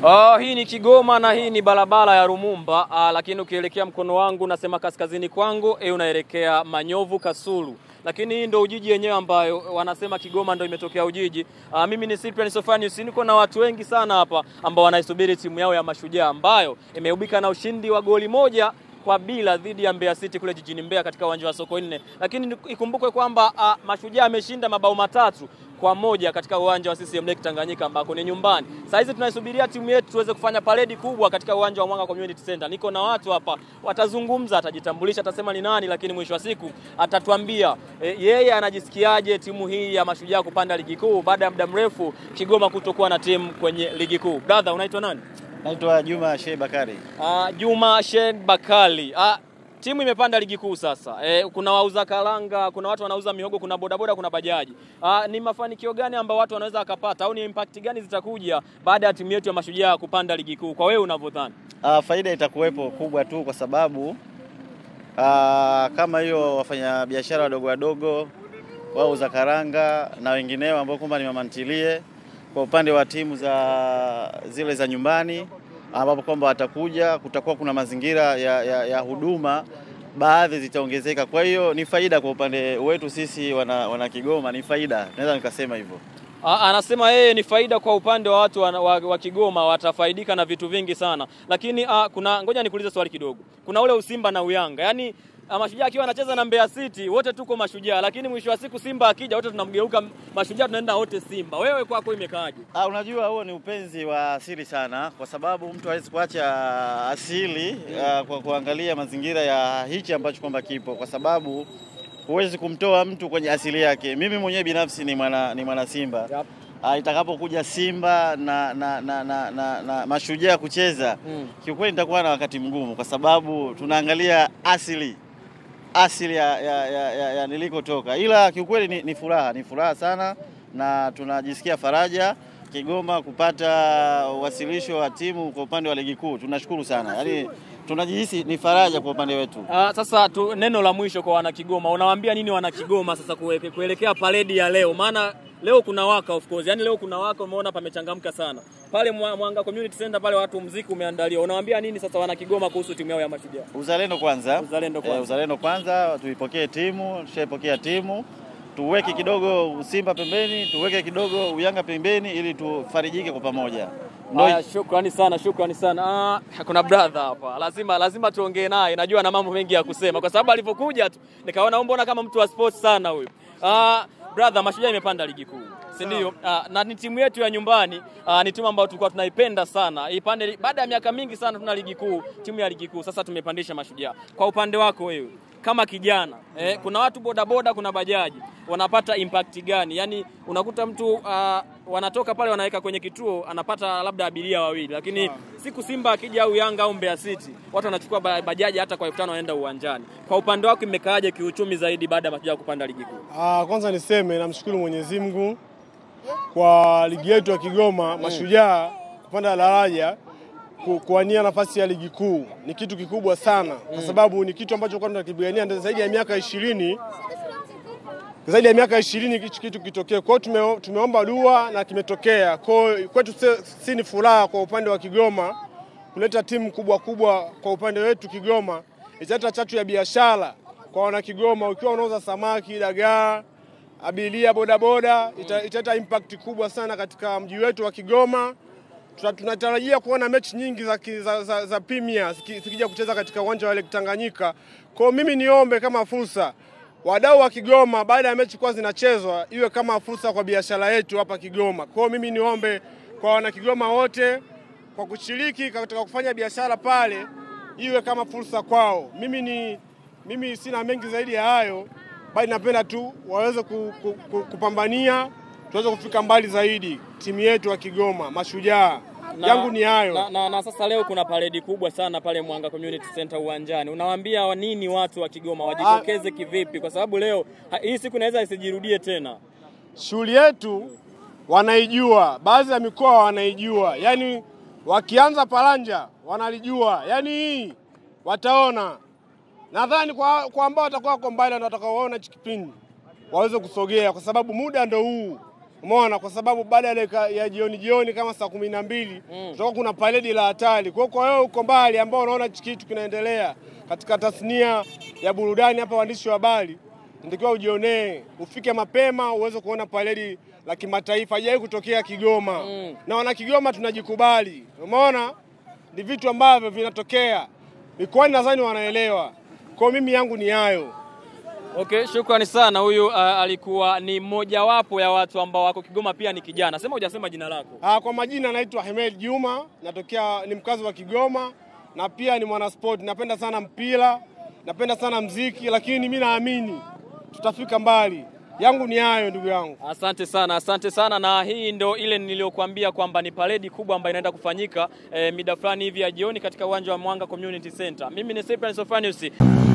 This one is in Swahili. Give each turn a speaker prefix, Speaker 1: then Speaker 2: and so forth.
Speaker 1: Uh, hii ni Kigoma na hii ni barabara ya Rumumba uh, lakini ukielekea mkono wangu nasema kaskazini kwangu e, unaelekea Manyovu Kasulu, lakini hii ndio Ujiji yenyewe ambayo wanasema Kigoma ndio imetokea Ujiji. Uh, mimi ni Cyprian Sofanius, niko na watu wengi sana hapa ambao wanaisubiri timu yao ya Mashujaa ambayo imeubika na ushindi wa goli moja kwa bila dhidi ya Mbeya City kule jijini Mbeya katika uwanja wa Sokoine, lakini ikumbukwe kwamba uh, Mashujaa ameshinda mabao matatu kwa moja katika uwanja wa CCM Lake Tanganyika ambako ni nyumbani. Sasa hizi tunaisubiria timu yetu tuweze kufanya paredi kubwa katika uwanja wa Mwanga Community Center. Niko na watu hapa watazungumza, atajitambulisha, atasema ni nani, lakini mwisho wa siku atatuambia e, yeye anajisikiaje timu hii ya Mashujaa kupanda ligi kuu baada ya muda mrefu Kigoma kutokuwa na timu kwenye ligi kuu. Brother, unaitwa nani?
Speaker 2: Naitwa Juma Sheikh Bakari.
Speaker 1: Uh, Juma Sheikh Bakali. Uh, timu imepanda ligi kuu sasa. E, kuna wauza karanga, kuna watu wanauza mihogo, kuna bodaboda, kuna bajaji. Aa, ni mafanikio gani ambayo watu wanaweza wakapata au ni impact gani zitakuja baada ya timu yetu ya Mashujaa kupanda ligi kuu kwa wewe unavyodhani?
Speaker 2: Uh, faida itakuwepo kubwa tu kwa sababu uh, kama hiyo wafanya biashara wadogo wadogo, wauza karanga na wengineo ambao kwamba ni mamantilie, kwa upande wa timu za zile za nyumbani ambapo kwamba watakuja, kutakuwa kuna mazingira ya, ya, ya huduma baadhi zitaongezeka. Kwa hiyo ni faida kwa upande wetu sisi wana, wana Kigoma, ni faida, naweza nikasema hivyo.
Speaker 1: A, anasema yeye ni faida kwa upande wa watu wa, wa, wa Kigoma watafaidika na vitu vingi sana, lakini a, kuna ngoja nikuulize swali kidogo. Kuna ule usimba na uyanga, yaani Mashujaa akiwa anacheza na Mbeya City wote tuko Mashujaa, lakini mwisho wa siku Simba akija wote tunamgeuka Mashujaa, tunaenda wote Simba. Wewe kwako imekaaje?
Speaker 2: Ah, unajua huo ni upenzi wa asili sana, kwa sababu mtu hawezi kuacha asili uh, kwa kuangalia mazingira ya hichi ambacho kwamba kipo, kwa sababu huwezi kumtoa mtu kwenye asili yake. Mimi mwenyewe binafsi ni mwana, ni mwana Simba
Speaker 1: Yep.
Speaker 2: uh, itakapokuja Simba na, na, na, na, na, na Mashujaa kucheza
Speaker 1: Mm.
Speaker 2: kiukweli nitakuwa na wakati mgumu, kwa sababu tunaangalia asili asili ya, ya, ya, ya, ya nilikotoka, ila kiukweli ni, ni furaha ni furaha sana, na tunajisikia faraja Kigoma kupata uwasilisho wa timu kwa upande wa ligi kuu. Tunashukuru sana, yaani tunajihisi ni faraja kwa upande wetu.
Speaker 1: Ah, sasa tu, neno la mwisho kwa wana Kigoma, unawaambia nini wana Kigoma sasa kuelekea kuelekea paredi ya leo? Maana leo kuna waka of course, yani leo kuna waka, umeona pamechangamka sana pale Mwa- Mwanga Community Center pale, watu mziki umeandaliwa. Unawaambia nini sasa wana Kigoma kuhusu timu yao ya Mashujaa?
Speaker 2: Uzalendo kwanza,
Speaker 1: Uzalendo kwanza.
Speaker 2: Eh, uzalendo kwanza, tuipokee timu, tushaipokea timu, tuweke kidogo Simba pembeni, tuweke kidogo Uyanga pembeni, ili tufarijike kwa pamoja. Ndio
Speaker 1: Haya, shukrani sana, shukrani sana. Ah, kuna brother hapa, lazima lazima tuongee naye, najua ana mambo mengi ya kusema, kwa sababu alipokuja tu nikaona mbona kama mtu wa sports sana huyu. Ah, brother, Mashujaa imepanda ligi kuu si ndio? Ah, na ni timu yetu ya nyumbani ah, ni timu ambayo tulikuwa tunaipenda sana ipande. Baada ya miaka mingi sana tuna ligi kuu, timu ya ligi kuu, sasa tumepandisha Mashujaa. Kwa upande wako wewe kama kijana eh, kuna watu bodaboda, kuna bajaji wanapata impact gani? Yaani unakuta mtu ah, wanatoka pale wanaweka kwenye kituo anapata labda abiria wawili, lakini siku Simba akija au Yanga au Mbeya City watu wanachukua ba- bajaji hata kwa elfu tano wanaenda uwanjani. Kwa upande wako imekaaje kiuchumi zaidi baada ya Mashujaa kupanda ligi kuu?
Speaker 3: Ah, kwanza niseme namshukuru Mwenyezi Mungu kwa ligi yetu ya Kigoma Mashujaa kupanda daraja ku- kuwania nafasi ya ligi kuu ni kitu kikubwa sana, kwa sababu ni kitu ambacho kwa tunakipigania ndio zaidi ya miaka ishirini zaidi ya miaka ishirini hichi kitu kitokee. Kwa hiyo tume, tumeomba dua na kimetokea. Kwa hiyo kwetu si, si ni furaha kwa upande wa Kigoma kuleta timu kubwa kubwa kwa upande wetu Kigoma, italeta chachu ya biashara kwa wana Kigoma. Ukiwa unauza samaki, dagaa, abiria, bodaboda, ita- italeta impact kubwa sana katika mji wetu wa Kigoma. Tuna- Tunatarajia kuona mechi nyingi za, ki- za, za, za Premier ziki- zikija kucheza katika uwanja wa Lake Tanganyika. Kwa hiyo mimi niombe kama fursa wadau wa Kigoma, baada ya mechi kuwa zinachezwa, iwe kama fursa kwa biashara yetu hapa Kigoma. Kwa hiyo mimi niombe kwa wana Kigoma wote kwa kushiriki katika kufanya biashara pale, iwe kama fursa kwao. Mimi ni mimi sina mengi zaidi ya hayo, bali napenda tu waweze ku, ku, ku, kupambania tuweze kufika mbali zaidi, timu yetu ya Kigoma Mashujaa.
Speaker 1: Na-
Speaker 3: Yangu ni hayo.
Speaker 1: Na, na, na sasa leo kuna paredi kubwa sana pale Mwanga Community Center uwanjani. Unawaambia wa nini watu wa Kigoma wajitokeze kivipi? Kwa sababu leo ha, hii siku inaweza isijirudie tena.
Speaker 3: shughuli yetu wanaijua, baadhi ya mikoa wanaijua, yaani wakianza Paranja wanalijua, yaani hii wataona. Nadhani kwa, kwa ambao watakuwa wako mbali na watakaoona hichi kipindi waweze kusogea, kwa sababu muda ndo huu. Umeona, kwa sababu baada ya dakika ya jioni jioni kama saa kumi na mbili
Speaker 1: Mm.
Speaker 3: tutakuwa kuna paredi la hatari. Kwa hiyo kwa wewe uko mbali ambao unaona hichi kitu kinaendelea katika tasnia ya burudani hapa, waandishi wa habari, natakiwa ujionee, ufike mapema uweze kuona paredi la kimataifa, haijawahi kutokea Kigoma
Speaker 1: Mm.
Speaker 3: na wana Kigoma tunajikubali. Umeona, ni vitu ambavyo vinatokea mikoani, nadhani wanaelewa. Kwa hiyo mimi yangu ni hayo.
Speaker 1: Okay, shukrani sana. Huyu uh, alikuwa ni mmojawapo ya watu ambao wako Kigoma, pia ni kijana. Sema hujasema jina lako.
Speaker 3: Ah, kwa majina naitwa Hemed Juma, natokea ni mkazi wa Kigoma na pia ni mwanaspoti. Napenda sana mpira, napenda sana mziki, lakini mi naamini tutafika mbali. Yangu ni hayo ndugu yangu.
Speaker 1: Asante sana, asante sana. Na hii ndo ile niliyokuambia kwamba ni paredi kubwa ambayo inaenda kufanyika eh, mida fulani hivi ya jioni katika uwanja wa Mwanga Community Center. Mimi ni Cyprian Sofanius.